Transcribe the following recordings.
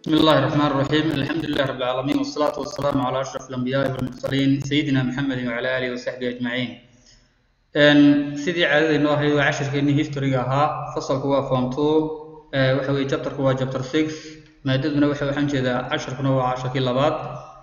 بسم الله الرحمن الرحيم الحمد لله رب العالمين والصلاة والسلام على أشرف الأنبياء والمرسلين سيدنا محمد وعلى آله وصحبه أجمعين إن سيدي عادة إنه هي عشر كأني هيستوري ها فصل هو فون تو وحوي جبتر هو جبتر 6 مادتنا وحوي حنجي ذا عشر كنا وعشر كيلو بعد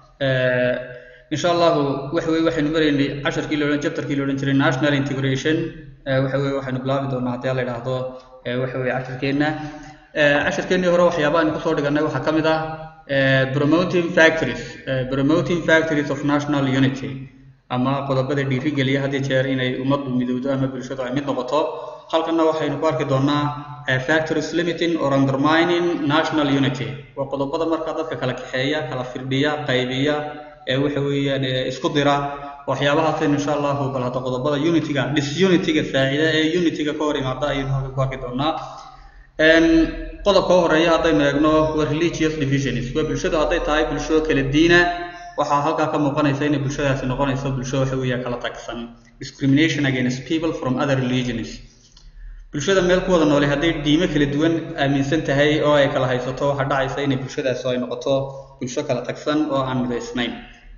إن شاء الله وحوي وحي نمرين عشر كيلو جبتر كيلو نجري ناشنال انتجريشن وحوي وحي نبلابي دون عطيال إلى هذا وحوي عشر كينا casharkeennii hore waxyaabaha aynu kusoo dhiganay waxaa ka mid ah promoting factories promoting factories of national unity ama qodobada dhiirigeliya had iyo jeer inay ummaddu midowdo ama bulshadu ay mid noqoto halkanna waxaynu ku arki doonaa factories limiting or undermining national unity waa qodobada markaa dadka kala kaxeeya kala firdhiya qaybiya waxa weeyaan isku dira waxyaabahaasaynu insha allahu bal hadda qodobada unityga disunity-ga faacida ee unityga ka hor imaada ayaynu halka ku arki doonaa qodobka u horeeya haddaynu eegno waa religious divisions waa bulshadu hadday tahay bulsho kala diina waxaa halkaa ka muuqanaysa inay bulshadaasi noqonayso bulsho waxa weeya kala tagsan discrimination against people from other religions bulshada meel ku wada noole hadday diimo kala duwan aaminsan tahay oo ay kala haysato waxaa dhacaysa inay bulshadaasi ay noqoto bulsho kala tagsan oo aan midaysnayn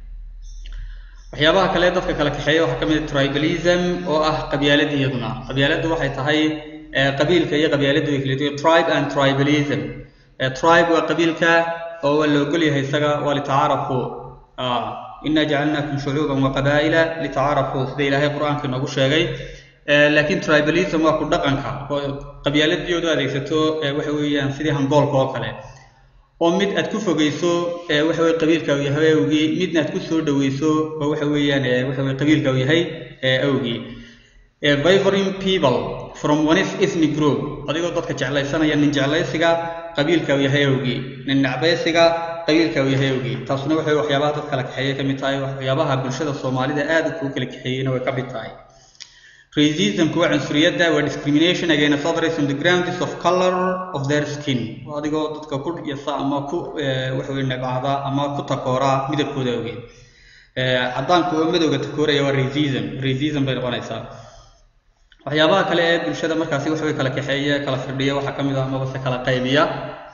waxyaabaha kale dadka kala kaxeeya waxaa ka mid ah tribalism oo ah qabyaalad iyaduna qabyaaladdu waxay tahay qabiilka iyo qabyaaladdu way kala duwan tribe and tribalism tribe waa qabiilka oo waa la ogol yahay isaga waa litacaarafu inna jacalnakum shucuuban wa qabaa'ila litacaarafu sida ilaahay qur-aanka inoogu sheegay laakiin tribalism waa ku dhaqanka qabyaaladiyoodu adeegsato waxa weeyaan sidii hangoolka oo kale oo mid aad ku fogeyso waxa weye qabiilka uu yahay awgii midna aad ku soo dhaweyso oo waxa weeyaan waxa weye qabiilka uu yahay awgii favoring people from one ethnic group adigoo dadka jeclaysanaya nin jeclaysiga qabiilka uu yahay awgii nin necbaysiga qabiilka uu yahay awgii taasuna waxay waxyaabaha dad kala kaxeeye ka mid tahay waxyaabaha bulshada soomaalida aad kuu kala kaxeeyeyna way ka mid tahay racismku waa cunsuriyadda waa discrimination against others on the grounds of color of their skin adigoo dadka ku yasa ama ku waxaweye nebcada ama ku takoora midabkooda awgeed caddaanku oo madowga takooraya waa racism racism bay noqonaysaa waxyaabaha kale ee bulshada markaasi waxaway kala kaxeeya kala firdhiya waxaa ka mid ah amabase kala qaybiya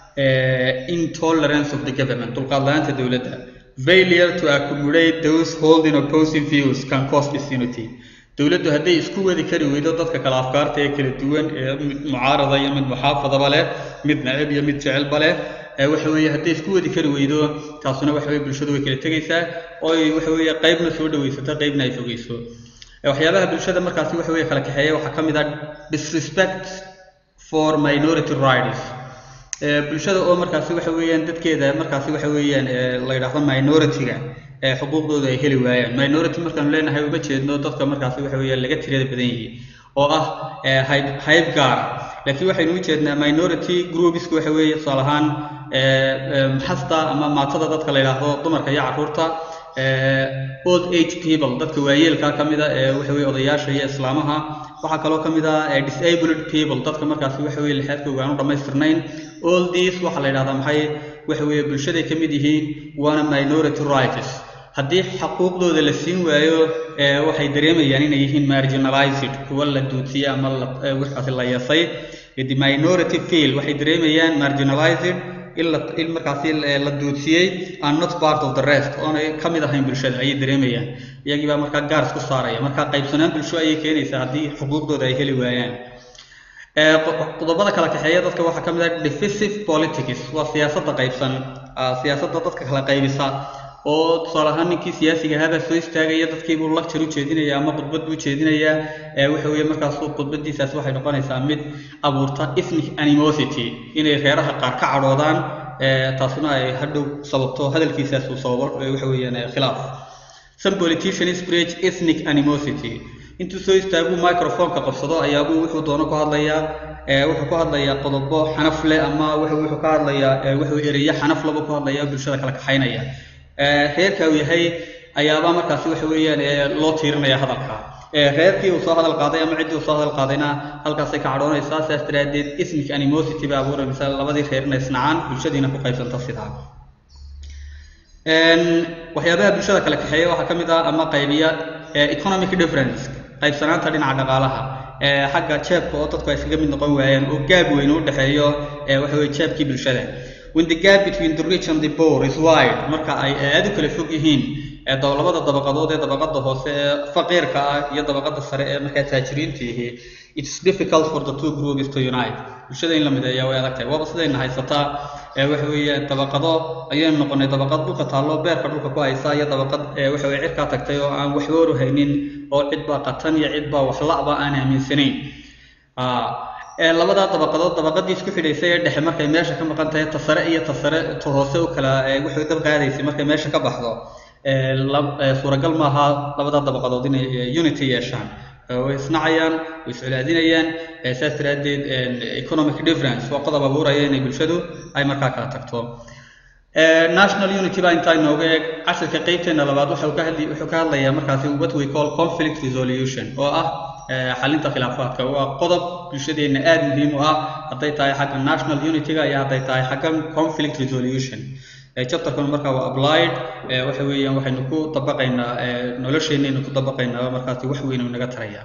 intolerance of the government dulqaad la-aanta dowladda failure to accumulate those holding opposing views can cause disunity dowladdu hadday isku wadi kari weydo dadka kala afkaarta ee kala duwan ee mid mucaarada iyo mid muxaafadaba leh mid nacib iyo mid jecelba leh waxa weeye hadday isku wadi kari weydo taasuna waxa weye bulshadu way kala tegaysaa oo ay waxa weeye qaybna soo dhawaysato qaybna ay fogeyso waxyaabaha bulshada markaasi waxa weeye kala kaxeeya waxaa ka mid ah disrespect for minority rights bulshada oo markaasi waxa weeyaan dadkeeda markaasi waxa weeyaan la yidhaahdo minority-ga xuquuqdooda ay heli waayaan minority markaanu leenahay uma jeedno dadka markaasi waxa weeyaan laga tirada badan yihi oo ah hayb hayb gaar laakiin waxaynu u jeednaa minority groupsku waxa weeye tusaale ahaan maxasta ama maatada dadka la yidhaahdo dumarka iyo carruurta old age people dadka waayeelka ka mid a ee waxa weye odayaasha iyo islaamaha waxaa kaloo ka mid ah disabled people dadka markaasi waxa weye lixaadkooga aan u dhammaystirnayn all these waxaa la yidhahdaa maxay waxa weeye bulshaday ka mid yihiin waana minority rights haddii xaquuqdooda la siin waayo waxay dareemayaan inay yihiin marginalized kuwa la duudsiyey ama waxaasi la yeesay the minority feel waxay dareemayaan marginalized in markaasi la duudsiyey and not part of the rest oonay ka mid ahayn bulshada ayay dareemayaan iyagii baa markaa gaar isku saaraya marka qaybsanaan bulsho ayay keenaysaa haddii xuquuqdooda ay heli waayaan qodobada kala kaxeeya dadka waxaa ka mid ah divisive politics waa siyaasadda qaybsan siyaasadda dadka kala qaybisa oo tusaale ahaan ninkii siyaasiga ahaabaa soo istaagaya dadkiibuu lecture u jeedinaya ama khudbad buu jeedinayaa waxa weeye markaasu khudbadiisaas waxay noqonaysaa mid abuurta ethnic animosity inay reeraha qaar ka cadhoodaan taasuna ay hadhow sababto hadalkiisaas uu sababo waxa weeyaan khilaaf some politicians preach ethnic animosity intuu soo istaaguu microphoneka qabsado ayaabuu wuxuu doono ku hadlayaa wuxuu ku hadlayaa qodobo xanaf leh ama wuxuu ka hadlayaa wuxuu ereya xanaf laba ku hadlaya bulshada kala kaxaynaya reerka uu yahay ayaabaa markaasi waxa weeyaan loo tiirinaya hadalka reerkii uu soo hadal qaaday ama ciddii uu soo hadal qaadayna halkaasay ka cadhoonaysaa sidaas daraaddeed ethnic animosity baa abuuraysa labadii reerna isnacaan bulshadiina ku qaybsanta sidaa waxyaabaha bulshada kala kaxeeya waxaa ka mid ah ama qaybiya economic difference qaybsanaanta dhinaca dhaqaalaha xagga jeebka oo dadku ay iskaga mid noqon waayeen oo gaab weyn u dhexeeyo waxa weye jeebkii bulshada when the gap between the rich and the poor is wide marka ay aad u kala fog yihiin ee labada dabaqadood ee dabaqada hoose ee faqiirka ah iyo dabaqada sare ee markaa taajiriinta yihi it's difficult for the two groups to unite bulshada in la mideeyaa way adag tahay waaba sidayna haysataa ee waxa weeye dabaqado ayaynu noqonay dabaqad dhulka taallo beerka dhulka ku haysa iyo dabaqad ee waxa weye cirkaa tagtay oo aan waxba oru haynin oo cid baa qatan iyo cid baa wax la'ba aan aaminsanayn ee labadaa dabaqadood dabaqadii isku xidhaysay ee dhexe markay meesha ka maqan tahay ta sare iyo ta sare ta hoose u kala waxay dab qaadaysay markay meesha ka baxdo suuragal maaha labadaa dabaqadood inay unity yeeshaan way isnacayaan way iscolaadinayaan saas daraaddeed economic difference waa qodob abuuraya inay bulshadu ay markaa kala tagto national unity baa intaa inooga eeg casharka qeybteena labaad wuxuu ka hadli wuxuu ka hadlayaa markaasi what we call conflict resolution oo ah xalinta khilaafaadka waa qodob bulshadeena aada muhiim u ah hadday tahay xagga national unityga iyo hadday tahay xagga conflict resolution chapterkan markaa waa applied waxa weeyaan waxaynu ku dabaqaynaa nolosheenaynu ku dabaqaynaa markaasi wax weyn uu naga taraya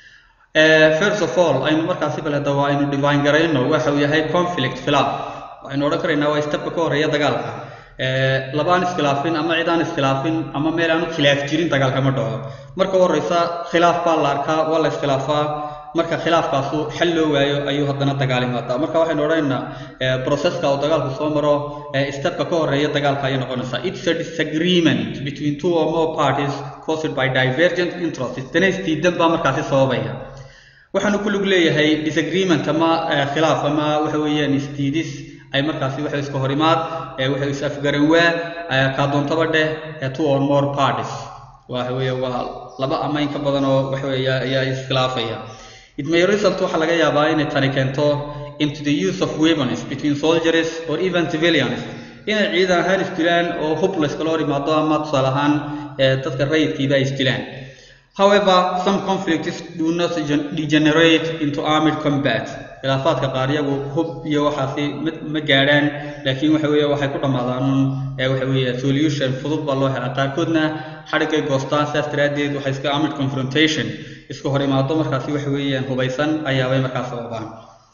first of all aynu markaasi bal hadda waa aynu divine garayno waxa uu yahay conflict khilaaf waxaynu odhan karaynaa waa stepka ka horeeya dagaalka labaan iskhilaafin ama cid aan iskhilaafin ama meel aanu khilaaf jirin dagaalka ma dhaco marka horeysa khilaaf baa la arkaa waa la iskhilaafaa marka khilaafkaasu xal loo waayo ayuu haddana dagaal imaadaa marka waxaynu odhanaynaa processka uu dagaalku soo maro stepka ka horeeya dagaalka ayay noqonaysaa it's a disagreement between two or more parties caused by divergent interests danays diidan baa markaasi sababaya waxaanu ku lug leeyahay disagreement ama khilaaf ama waxa weeyaan isdiidis ay markaasi waxa iska hor imaad waxa is afgaran waa kaadoontaba dheh two or more parties waxa weeye waa laba ama in ka badan oo waxa weeye ayaa iskhilaafaya it may result waxaa laga yaabaa inay tani keento into the use of weapons between soldiers or even civilians inay ciidan ahaan isdilaan oo hub la iskala hor imaado ama tusaale ahaan dadka rayidkiiba ay isdilaan however some conflicts do not degenerate into armed combat khilaafaadka qaar iyagu hub iyo waxaasi ma gaadhaan laakiin waxa weeye waxay ku dhammaadaan waxa weeye solution fudud baa loo helaa qaarkoodna xadhiggay goostaan saas daraaddeed waxay iska armed confrontation iska hor imaado markaasi waxa weeyaan hubaysan ayaabay markaas sababaan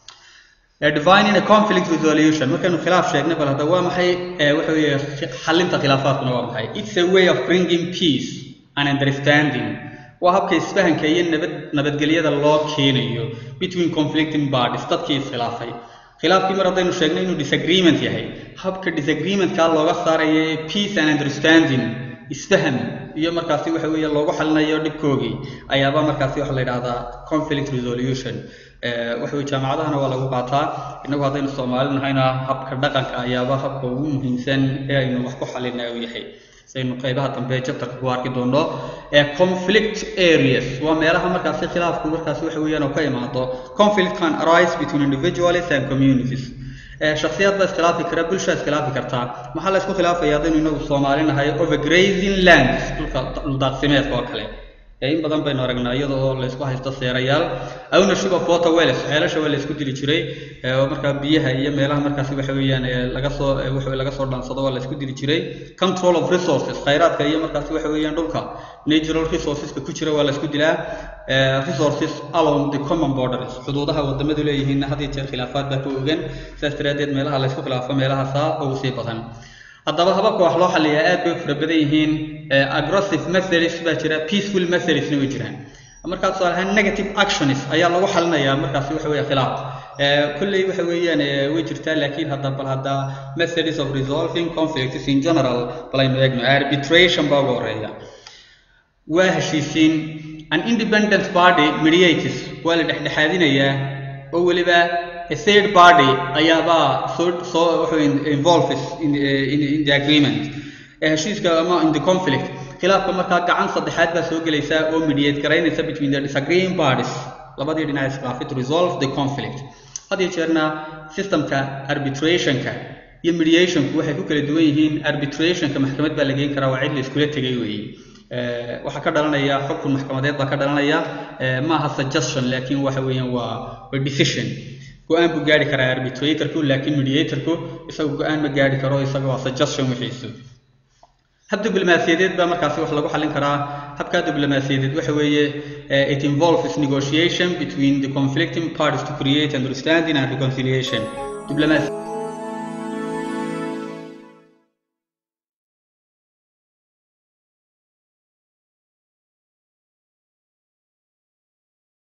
divining a conflict resolution markaynu khilaaf sheegnay bal hadda waa maxay waxa weeye xalinta khilaafaadkuna waa maxay it's a way of bringing peace and understanding waa habka isfahanka iyo nabad nabadgelyada loo keenayo between conflicting parties dadkii iskhilaafay khilaafkii mar haddaynu sheegnay inuu disagreement yahay habka disagreementkaa looga saaraya peace and understanding isfaham iyo markaasi waxa weeye loogu xalinayo dhibkoogii ayaaba markaasi waxa la yidhahdaa conflict resolution waxa weye jaamacadahana waa lagu qaataa innagu haddaynu soomaali nahayna habka dhaqanka ayaaba habka ugu muhiimsan ee aynu wax ku xalina uu yahay saynu qaybaha dambe chapterka ku arki doono ee conflict areas waa meelaha markaasi khilaafku markaasi waxa weeyaan oo ka imaado conflict can arise between individuals and communities shakhsiyaad baa iskhilaafi kara bulshaa iskhilaafi kartaa maxaa la isku khilaafaya haddaynu inagu soomaali nahay overgrazing lands dhulka dhuldaaqsimeedka oo kale in badan baynu aragnaa iyada oo la isku haysto seerayaal ownership of water wells ceelasha waa la isku dili jiray oo markaa biyaha iyo meelaha markaasi waxa weeyaan laga soo waxa laga soo dhaansado waa la isku dili jiray control of resources khayraadka iyo markaasi waxa weeyaan dhulka natural resourceska ku jira waa la isku dilaa resources along the common borders xuduudaha wadamadu leeyihiin had iyo jeer khilaafaad baa ku ogan sidaas daraaddeed meelaha la isku khilaafo meelahaasaa ugu sii badan haddaba hababka wax loo xaliyaa aad bay u fara badan yihiin aggressive methods baa jira peaceful methodsna way jiraan markaa tusaale ahaan negative actions ayaa lagu xalinayaa markaasi waxa weeye khilaaf kulley waxa weeyaan way jirtaa laakiin hadda bal hadda methods of resolving conflicts in general bal aynu eegno arbitration baa ugu horeeya waa heshiisiin an independent party mediators waa la dhexdhexaadinayaa oo weliba a third party ayaabaa soo soo wuxuu involves in, in, in the agreement heshiiska ama in the conflict khilaafka markaa gacan saddexaad baa soo gelaysa oo mediate garaynaysa between the disagreeing parties labadii dhinac iskhilaafay to resolve the conflict had iyo jeerna systemka arbitrationka iyo mediationku waxay ku kala duwan yihiin arbitrationka maxkamad baa la geyn karaa waa cid la iskula tegay weeye waxaa ka dhalanaya xukun maxkamadeed baa ka dhalanaya maaha suggestion laakiin waxa weeyaan waa waa decision go-aan buu gaari karaa arbitratorku laakiin mediatorku isagu go-aan ma gaari karo isaga waa suggestion wixiisu hab diblomaasiyadeed baa markaasi wax lagu xallin karaa habkaa diblomaasiyadeed waxa weeye it involves negotiation between the conflicting parties to create understanding and reconciliation diblomaasi